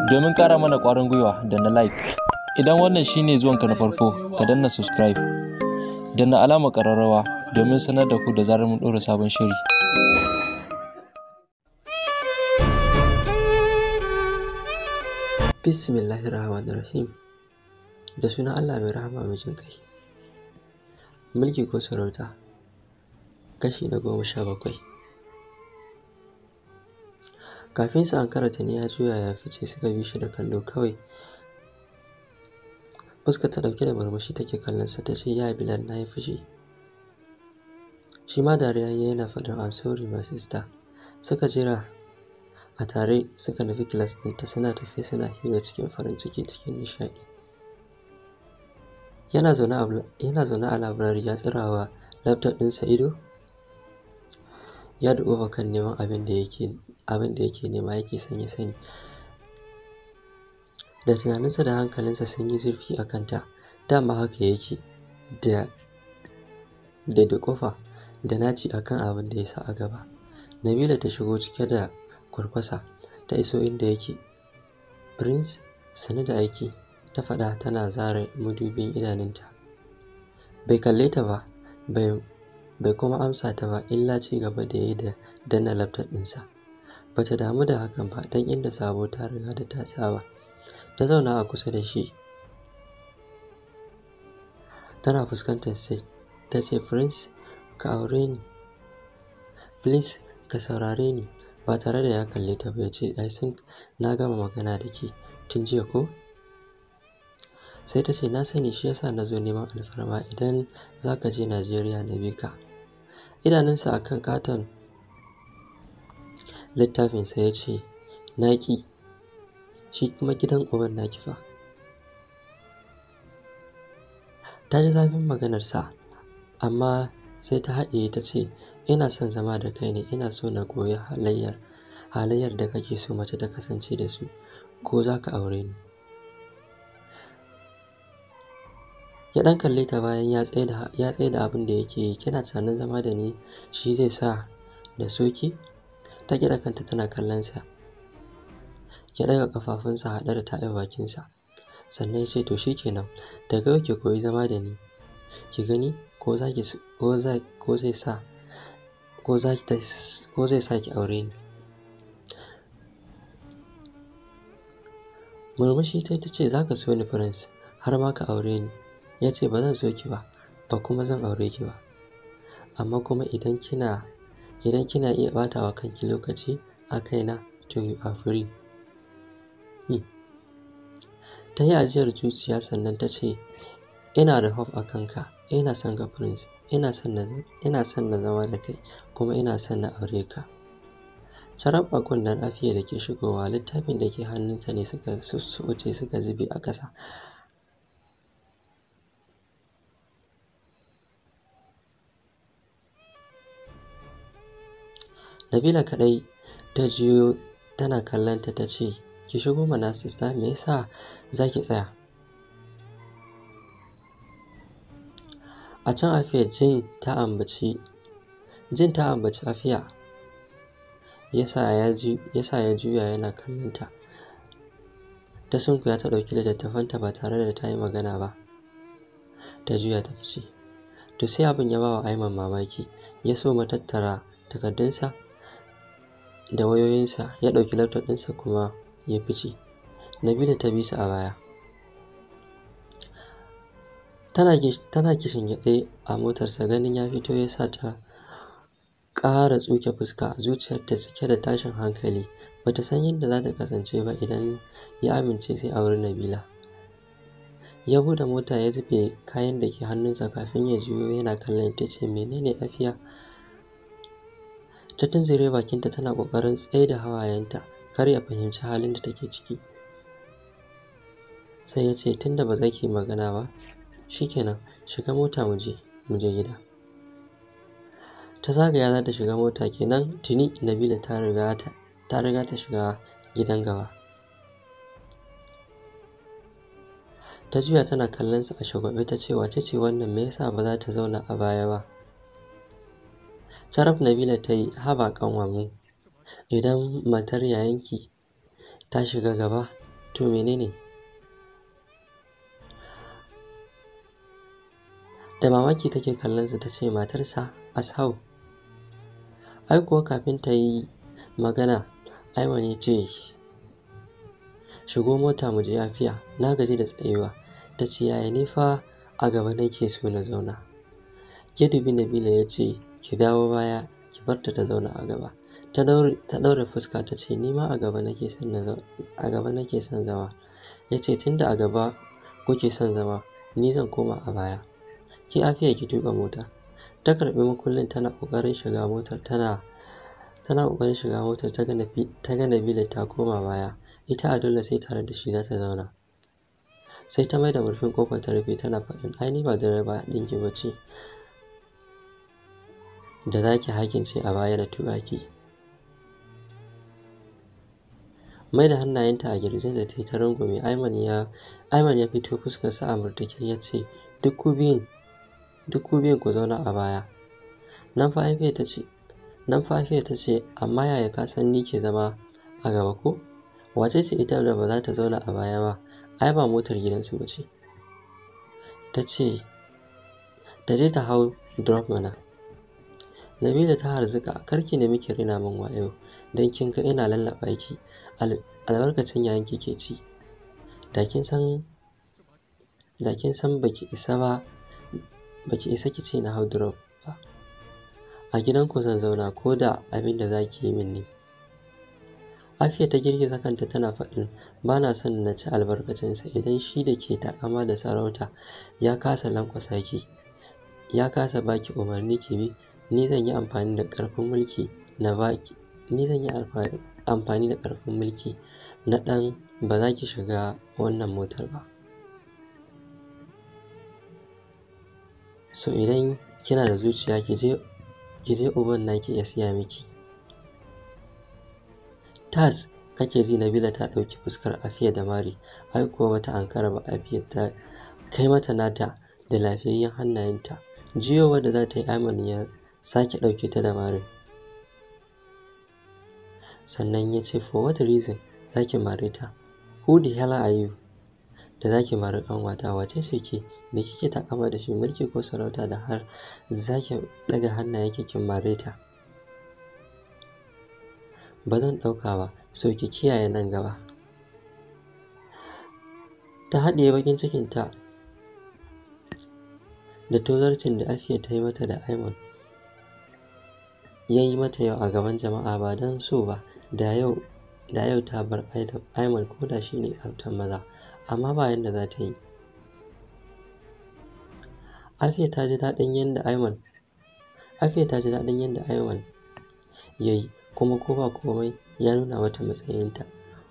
Domin ƙara mana ƙwarin gwiwa da na like. Idan wannan shine zuwanka na farko, ka danna subscribe. Danna alamar ƙararrawa domin sanar da ku da zarar mun ɗora sabon shiri. Bismillahirrahmanirrahim. Da sunan Allah mai rahama mai jin ƙai. Mulki ko sarauta kashi na goma sha bakwai. Kafin su ankara tuni ya juya ya fice suka bi shi da kallo kawai. Fuskar ta ɗauke da murmushi take kallonsa ta ce ya Bilal na yi fushi. Shi ma dariya ya yana faɗin I'm sorry my sister. Suka jira a tare suka nufi kilas ɗinta suna tafe suna hira cikin farin ciki cikin nishaɗi. Yana zaune a labirari ya tsirawa laptop ɗinsa ido ya duƙufa kan neman abin da yake abin da yake nema yake son ya sani. Da tunaninsa da hankalinsa sun yi zurfi a kanta, dama haka yake da da duƙufa da naci a kan abin da ya sa a gaba. Nabila ta shigo cike da kwarkwasa ta iso inda yake. Prince sannu da aiki ta faɗa tana zare madubin idanunta. Bai kalle ta ba, bai bai kuma amsa ta ba illa ci gaba da yi da danna laptop ɗinsa. Ba ta damu da hakan ba don inda Sabo ta riga da ta saba. Ta zauna a kusa da shi. Tana fuskantar sa ta ce Prince ka aure ni. Please ka saurare ni. Ba tare da ya kalle ta ba ya ce I think na gama magana da ke tun jiya ko? Sai ta ce na sani shi yasa na zo neman alfarma idan za ka je Najeriya na bi ka. Idanunsa a kan ƙaton littafinsa ya ce na ƙi shi kuma gidan uban naki fa. Ta ji zafin maganarsa amma sai ta haɗiye ta ce ina son zama da kai ne ina so na koyi halayyar halayyar da kake so mace ta kasance da su ko za ka aure ni. Ya ɗan kalle ta bayan ya tsaida ya tsaida abin da yake yi kina tunanin zama da ni shi zai sa na so ki? Ta gyaɗa kanta tana kallon sa. Ya ɗaga ƙafafunsa haɗe da taɓe bakinsa. Sannan ya ce to shi kenan daga yau ki koyi zama da ni. Ki gani ko za ki ko za ko zai sa ko za ki ko zai sa ki aure ni. Murmushi ta ta ce za ka so ni Prince har ma ka aure ni. Ya ce ba zan so ki ba ba kuma zan aure ki ba. Amma kuma idan kina idan kina iya ɓata wa kanki lokaci a kaina to you are free. Hmm. Ta yi ajiyar zuciya sannan ta ce ina da hope a kanka ina son ka Prince ina son na ina son na zama da kai kuma ina son na aure ka. Sarab a kunnen Afiya da ke shigowa littafin da ke hannunta ne suka wuce suka zube a ƙasa. Nabila kaɗai ta juyo tana kallonta ta ce ki shigo mana sista me yasa za ki tsaya? A can Afiya jin ta ambaci jin ta ambaci Afiya yasa ya ju yasa ya juya yana kallonta. Ta sunkuya ta ɗauki littattafanta ba tare da ta yi magana ba. Ta juya ta fice. To sai abin ya ba wa Aiman mamaki ya soma tattara takardunsa da wayoyinsa ya ɗauki laptop ɗinsa kuma ya fice. Nabila ta bi su a baya. Tana tana kishingiɗe a motarsa ganin ya fito ya sa ta ƙara tsuke fuska zuciyarta cike da tashin hankali ba ta san yadda za ta kasance ba idan ya amince zai auri Nabila. Ya buɗe mota ya zube kayan da ke hannunsa kafin ya juyo yana kallon ta ce menene Afiya? Ta tunzure bakinta tana ƙoƙarin tsaida hawayenta kar ya fahimci halin da take ciki. Sai ya ce tunda ba za ki yi magana ba shi kenan shiga mota mu je mu je gida. Ta zagaya za ta shiga mota kenan tuni Nabila ta riga ta ta riga ta shiga gidan gaba. Ta juya tana kallon sa a shagwaɓe ta ce wace ce wannan me yasa ba za ta zauna a baya ba? Saraf Nabila ta yi haba ƙanwarmu idan matar yayanki ta shiga gaba to menene da mamaki take kallon su ta ce matarsa ashau ai kuwa kafin ta yi magana aiman ya ce shigo mota mu je lafiya na gaji da tsayuwa ta ce yaya ni fa a gaba nake so na zauna ke dubi nabila ya ce ki dawo baya ki barta ta zauna a gaba ta ɗaure fuska ta ce ni ma a gaba nake son na a gaba nake son zama ya ce tunda a gaba kuke son zama ni zan koma a baya ki afiya ki tuƙa mota ta karɓi makullin tana ƙoƙarin shiga motar tana tana ƙoƙarin shiga motar ta ga Nabila ta koma baya ita a dole sai tare da shi za ta zauna sai ta mai da murfin ƙofar ta rufe tana faɗin ai ni ba direba ɗinki ba ce da za ki hakince a baya da tuƙa ki mai da hannayenta a girjin da ta yi ta rungume Aiman ya Aiman ya fito fuskarsa a murtuke ya ce duk ku biyun duk ku biyun ku zauna a baya nan fa Afiya ta ce nan fa Afiya ta ce amma yaya ka san ni ke zama a gaba ko wace ce ita da ba za ta zauna a baya ba ai ba motar gidansu ba ce ta ce ta je ta hau drop mana Nabila ta harzuka karki ne muke rina min wayo don kin ga ina lallaɓa ki albarkacin yayin ki ke ci da kin san da kin san baki isa ba baki isa ki ce na hau drop ba a gidanku zan zauna ko da abin da za ki yi min ne Afiya ta girgiza kanta tana faɗin ba na son na ci albarkacinsa idan shi da ke takama da sarauta ya kasa lankwasa ki ya kasa baki umarni ki bi ni zan yi amfani da ƙarfin mulki na baki ni zan yi amfani da ƙarfin mulki na ɗan ba za ki shiga wannan motar ba so idan kina da zuciya ki je ki je uban naki ya siya miki tas kake ji Nabila ta ɗauki fuskar Afiya da mari ai kuwa bata ankara ba Afiya ta kai mata nata da lafiyayyen hannayenta jiyowar da za ta yi Aiman ya sake ɗauke ta da marin sannan ya ce for what reason za ki mare ta who the hell are you da za ki mari ƙanwata wace ce ke da kike takama da shi mulki ko sarauta da har za ki ɗaga hannayen kin mare ta ba zan ɗauka ba so ki kiyaye nan gaba ta haɗiye baƙin cikinta da tozarcin da Afiya ta yi mata da Aiman ya yi mata yau a gaban jama'a ba don so ba da yau da yau ta bar Aiman ko da shi ne autan maza amma ba yanda za ta yi Afiya ta ji daɗin yadda Aiman Afiya ta ji daɗin yadda Aiman ya yi kuma ko ba komai ya nuna mata matsayinta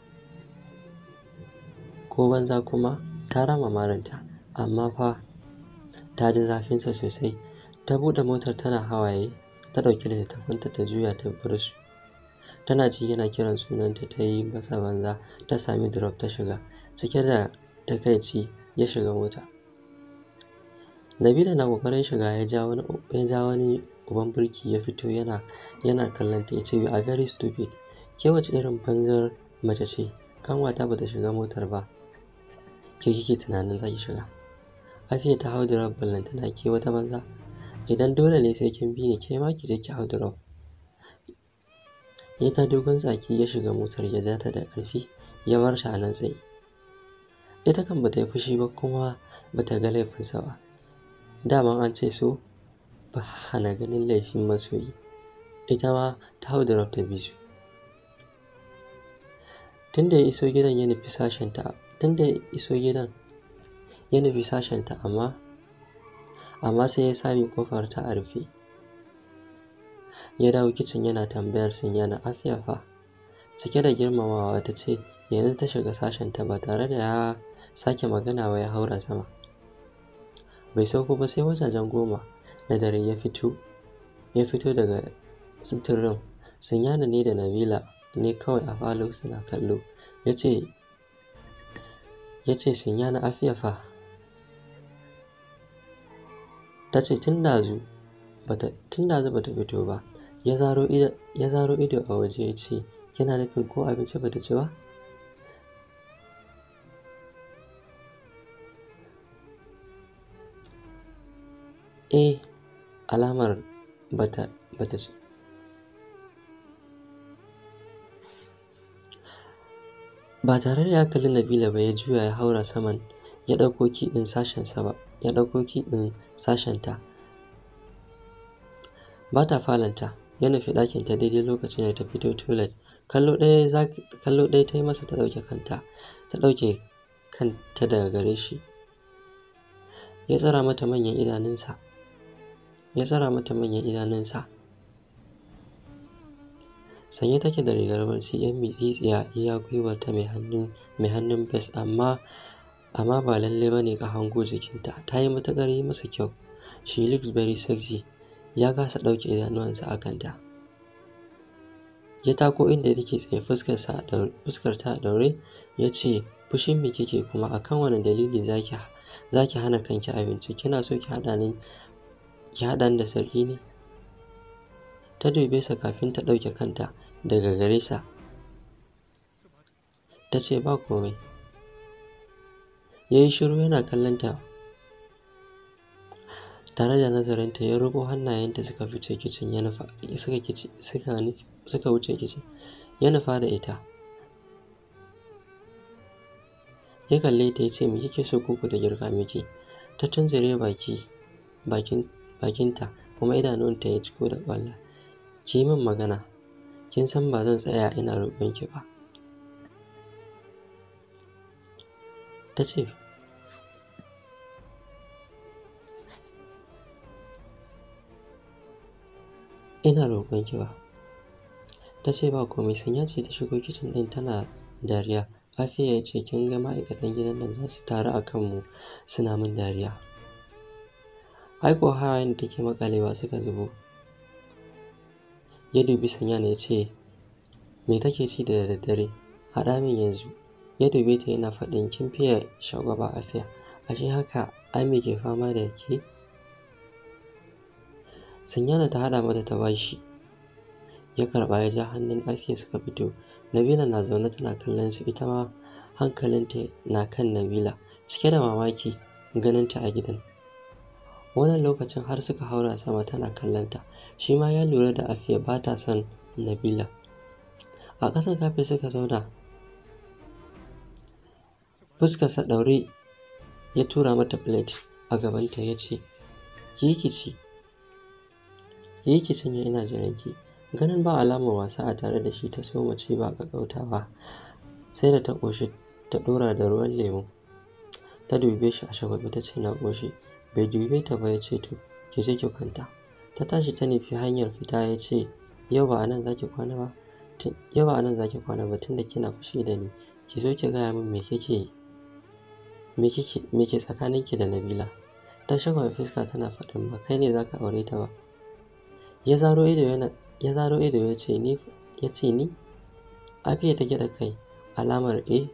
ko banza kuma ta rama maranta amma fa ta ji zafinsa sosai ta buɗe motar tana hawaye ta ɗauki littattafanta ta juya ta bar su tana ji yana kiran sunanta ta yi masa banza ta sami drop ta shiga cike da takaici ya shiga mota Nabila na ƙoƙarin shiga ya ja wani ya ja wani uban birki ya fito yana yana kallon ta ya ce you are very stupid ke wace irin banzar mace ce kanwata bata shiga motar ba ke kike tunanin za ki shiga Afiya ta hau drop ballantana ke wata banza idan dole ne sai kin bi ni ke ma ki je ki hau drop ya ta dogon tsaki ya shiga motar ya ja ta da ƙarfi ya bar ta a nan tsaye ita kan bata yi fushi ba kuma bata ga laifinsa ba daman an ce so ba hana ganin laifin masoyi ita ma ta hau drop ta bi su tunda ya iso gidan ya nufi sashenta tunda ya iso gidan ya nufi sashenta amma amma sai ya sami ƙofar ta a rufe ya dawo kicin yana tambayar Sinyana afiya fa cike da girmamawa ta ce yanzu ta shiga sashenta ba tare da ya sake magana ba ya haura sama bai sauko ba sai wajajen goma na dare ya fito ya fito daga sitirin Sinyana ne da Nabila ne kawai a falo suna kallo ya ce ya ce Sinyana afiya fa ta ce tun dazu bata tun dazu bata fito ba ya zaro ido ya zaro ido a waje ya ce kina nufin ko abinci bata ci ba eh alamar bata bata ce ba tare da ya kalli Nabila ba ya juya ya haura saman ya ɗauko ki ɗin sashensa ba ya ɗauko ki ɗin sashenta ba ta falonta ya nufi ɗakinta daidai lokacin da ta fito toilet kallo ɗaya za kallo ɗaya ta yi masa ta ɗauke kanta ta ɗauke kanta daga gare shi ya tsara mata manyan idanunsa ya tsara mata manyan idanunsa sanye take da rigar barci yan mitsitsiya iya gwiwarta mai hannun mai hannun bes amma amma ba lalle bane ka hango jikinta ta yi matuƙar yi masa kyau she looks very sexy ya kasa ɗauke idanuwansa a kanta ya tako inda take tsaye fuskarsa a fuskar ta a ɗaure ya ce fushin me kike kuma akan wani dalili zaki zaki hana kanki abinci kina so ki haɗa ni ki haɗa ni da sarki ne ta dube sa kafin ta ɗauke kanta daga gare sa ta ce ba komai ya yi shiru yana kallon ta tare da nazarinta ya riƙo hannayenta suka fice kicin ya nufa suka kici suka suka wuce kicin ya nufa da ita ya kalle ta ya ce me kike so koko ta girka miki ta tunzure baki bakin bakinta kuma idanunta ya ciko da ƙwalla ki yi min magana kin san ba zan tsaya ina roƙon ki ba ta ce ina roƙon ki ba ta ce ba komai sanya ce ta shigo kicin ɗin tana dariya Afiya ya ce kin ga ma'aikatan gidan nan za su taru a kanmu suna min dariya ai ko hawayen da take maƙalewa suka zubo ya dubi Sanyan ya ce me take ci da daddare haɗa min yanzu ya dube ta yana faɗin kin fiye shagwaba Afiya ashe haka Ami ke fama da ke Sanyana ta haɗa mata ta bashi ya karɓa ya ja hannun Afiya suka fito Nabila na zaune tana kallon su ita ma hankalinta na kan Nabila cike da mamaki ganin ta a gidan wannan lokacin har suka haura sama tana kallon ta shi ma ya lura da Afiya ba ta son Nabila a ƙasan kafe suka zauna fuskarsa ɗaure ya tura mata plate a gabanta ya ce ki yi ki ci ki yi ki cinye ina jiran ki ganin ba alamar wasa a tare da shi ta soma ci ba ƙaƙƙautawa sai da ta ƙoshi ta ɗora da ruwan lemu ta dube shi a shagwaɓe ta ce na ƙoshi bai dube ta ba ya ce to ki je ki kwanta ta tashi ta nufi hanyar fita ya ce yau ba a nan za ki kwana ba yau ba a nan za ki kwana ba tunda kina fushi da ni ki zo ki gaya min me kike me kike me ke tsakaninki da Nabila ta shagwaɓe fuska tana faɗin ba kai ne za ka aure ta ba ya zaro ido yana ya zaro ido ya ce ni ya ce ni Afiya ta gyaɗa kai alamar eh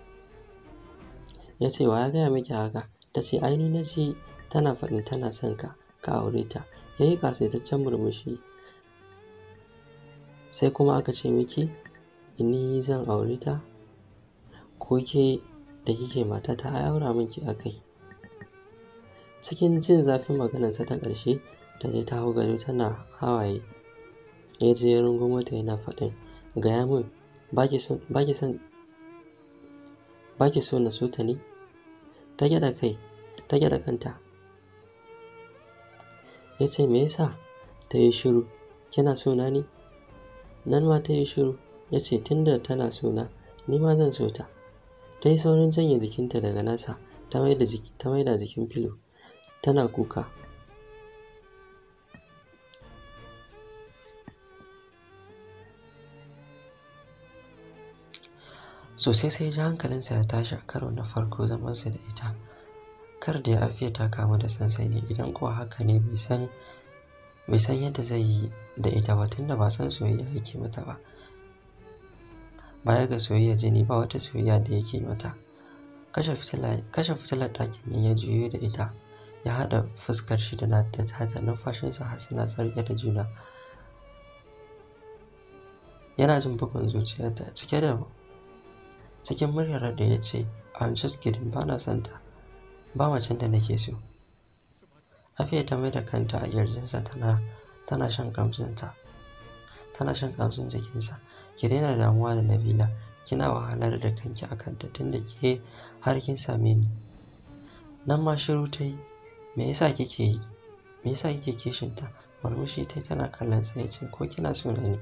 ya ce wa ya gaya miki haka ta ce ai ni na ji tana faɗin tana son ka ka aure ta ya yi ƙasaitaccen murmushi sai kuma aka ce miki ni zan aure ta ko ke da kike matata ai aura min ki akai cikin jin zafin maganarsa ta ƙarshe ta je ta hau gado tana hawaye ya je ya rungumo ta yana faɗin gaya min ba ki son ba ki son ba ki so na so ta ne ta gyaɗa kai ta gyaɗa kanta ya ce me yasa ta yi shiru kina so na ne nan ma ta yi shiru ya ce tunda tana so na ni ma zan so ta ta yi saurin janye jikinta daga nasa ta maida jiki ta maida jikin filo tana kuka sosai sai ji hankalinsa ya tashi a karo na farko zamansa da ita kar da ya afiya ta kamu da sansani idan kuwa haka ne bai san bai san yadda zai yi da ita ba tunda ba san soyayya yake mata ba baya ga soyayya jini ba wata soyayya da yake mata kashe fitila kashe fitilar ɗakin nan ya juyo da ita ya haɗa fuskar shi da nata tata numfashinsa har suna sarƙe da juna yana jin bugun zuciyarta cike da cikin muryar da ya ce I'm just kidding ba na son ta ba macen da nake so Afiya ta mai da kanta a ƙirjinsa tana tana shan ƙamshinsa tana shan ƙamshin jikinsa ki daina damuwa da Nabila kina wahalar da kanki a kanta tunda ke har kin same ni nan ma shiru ta yi me yasa kike yi me yasa kike kishinta murmushi ta tana kallon sa ya ce ko kina so na ne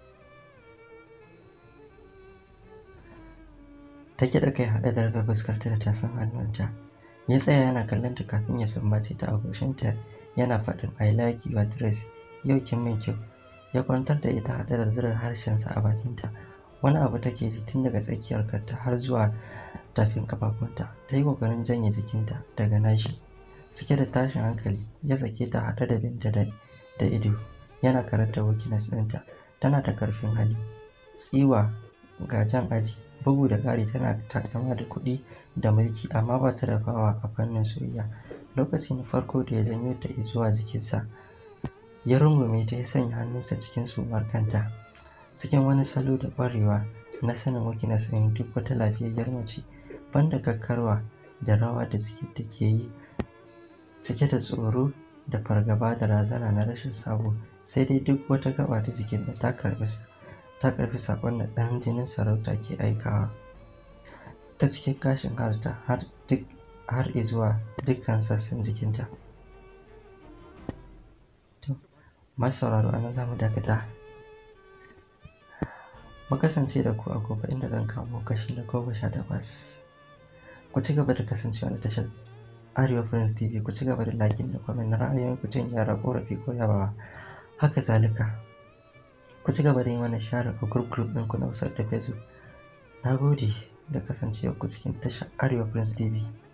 ta kiɗa kai haɗe da rufe fuskarta da tafin hannunta ya tsaya yana kallon ta kafin ya sumbace ta a goshinta yana faɗin I like your dress yau kin min kyau ya kwantar da ita haɗe da zura harshensa a bakinta wani abu take ji tun daga tsakiyar kanta har zuwa tafin kafafunta ta yi ƙoƙarin janye jikinta daga nashi cike da tashin hankali ya sake ta haɗe da binta da da ido yana karanta weakness ɗinta tana da ƙarfin hali tsiwa ga jan aji bugu da ƙari tana takama da kuɗi da mulki amma ba ta da fawa a fannin soyayya lokaci na farko da ya janyo ta zuwa jikinsa ya rungume ta ya sanya hannunsa cikin sumar kanta cikin wani salo da ƙwarewa na sanin weakness ɗin duk wata lafiyayyar mace banda kakkarwa da rawa da jiki take yi cike da tsoro da fargaba da razana na rashin sabo sai dai duk wata gaba ta jikin da ta karɓi ta karfi saƙon da ɗan jinin sarauta ke aikawa ta cikin gashin harta har duk har izuwa dukkan sassan jikinta to masu sauraro anan za mu dakata mu kasance da ku a gobe inda zan kawo kashi na goma sha takwas ku ci gaba da kasancewa da tashar Arewa Friends TV ku ci gaba da lakin da kwamin na ra'ayoyin ku jin yara korafi ko yabawa haka zalika ku ci gaba da yi mana share a group group ɗinku na WhatsApp da Facebook na gode da kasancewa ku cikin tashar Arewa Friends TV